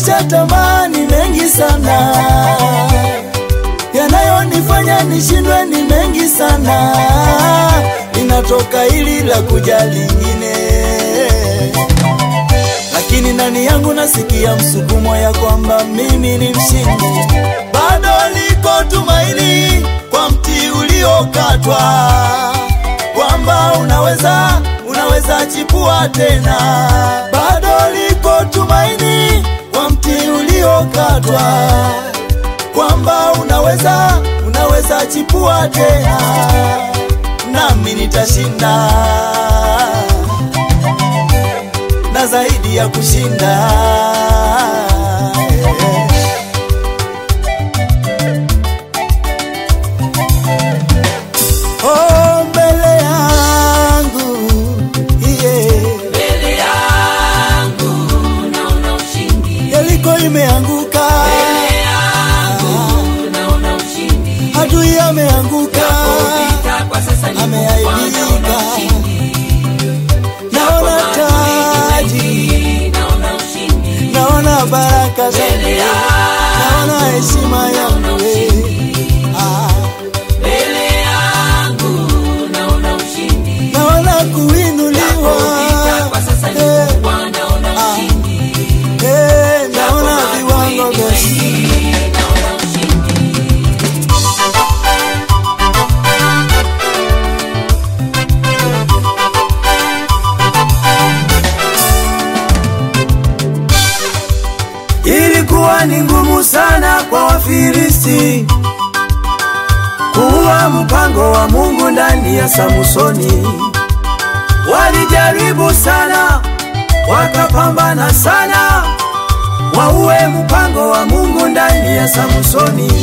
nimeshatamani mengi sana, yanayonifanya nishindwe ni mengi sana, linatoka hili la kuja lingine, lakini ndani yangu nasikia msukumo ya kwamba mimi ni mshindi, bado liko tumaini kwa mti uliokatwa, kwamba unaweza unaweza chipua tena, bado liko tumaini kwa mti uliokatwa, kwamba unaweza unaweza chipua tena, nami nitashinda na zaidi ya kushinda. Oh, mbele yangu yeah. Mbele yangu naona ushindi. Yeriko imeanguka, Mbele yangu naona ushindi. adui ameanguka, Vita kwa sasa ni Ameaibika. naona ushindi. naona taji, Mengi, naona ushindi. naona baraka zangu, Mbele yangu naona heshima yangu eh. Ah, mbele yangu naona ushindi. naona kuinuliwa Vita kwa sasa ni eh, kubwa, naona ushindi. eh, naona viwango vya Mengi, naona ushindi. Ilikuwa ni ngumu sana kwa Wafilisti kuua mpango wa Mungu ndani ya Samsoni. Walijaribu sana, wakapambana sana, waue mpango wa Mungu ndani ya Samsoni.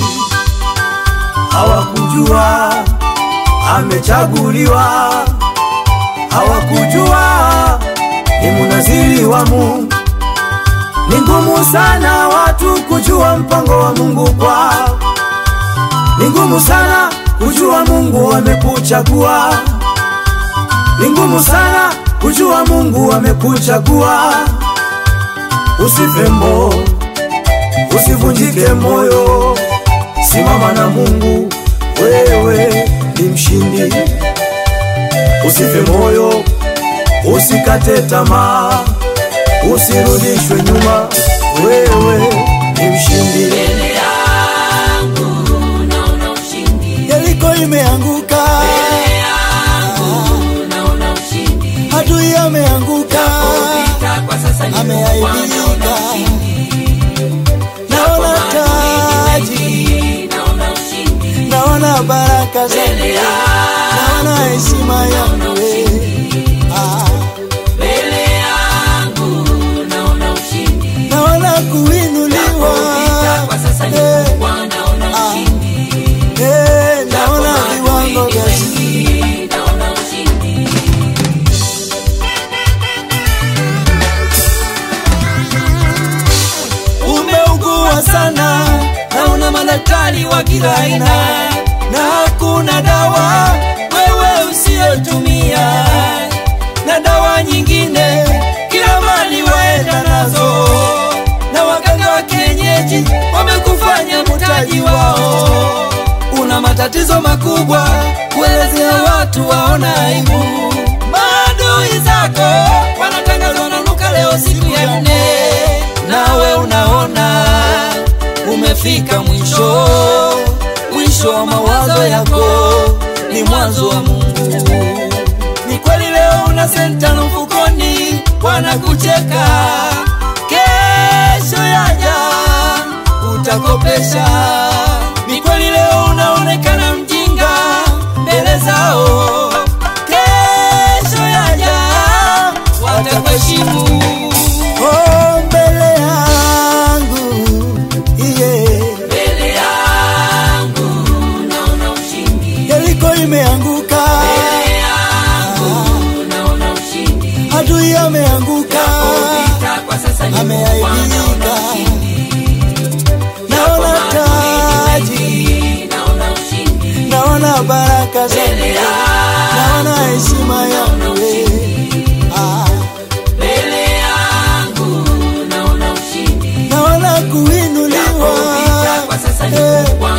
Hawakujua amechaguliwa, hawakujua ni munaziri wa Mungu. Ni ngumu sana watu kujua mpango wa Mungu kwao. Ni ngumu sana kujua Mungu amekuchagua. Ni ngumu sana kujua Mungu amekuchagua. Usife mo, usivunjike moyo, simama na Mungu, wewe ni mshindi. Usife moyo, usikate tamaa, usirudishwe nyuma, wewe ni mshindi. Mbele yangu naona ushindi. Yeriko imeanguka, Mbele yangu naona ushindi. adui ameanguka, Vita kwa sasa ni Ameaibika. kubwa, naona ushindi. naona taji, Mengi, naona ushindi. naona baraka zangu, Mbele yangu naona heshima yangu eh. Ah, mbele yangu naona ushindi. naona kuinuliwa, Vita kwa sasa ni eh, kubwa, naona ushindi. eh, naona viwango vya Mengi, naona ushindi. umeugua sana na una madaktari wa kila aina na hakuna dawa wewe usiyotumia na dawa nyingine kila mali waenda nazo na waganga wa kienyeji wamekufanya mtaji wao una matatizo makubwa kuelezea watu waona aibu maadui zako wanatangaza wananuka leo siku ya nne nawe unaona umefika mwisho mwisho wa mawazo yako ni mwanzo wa mungu ni kweli leo una senta na mfukoni wanakucheka kesho yaja utakopesha ni kweli leo unaonekana mjinga mbele zao kesho yaja watakuheshimu oh, mbele yangu yeah. Mbele yangu naona ushindi. Yeriko imeanguka, Mbele yangu naona ushindi. adui ameanguka, Vita kwa sasa ni Ameaibika. kubwa, naona ushindi. naona taji, Mengi, naona ushindi. naona baraka zangu, Mbele yangu naona heshima yangu eh. Ah, mbele yangu naona ushindi. naona kuinuliwa Japo vita kwa sasa ni Eh, kubwa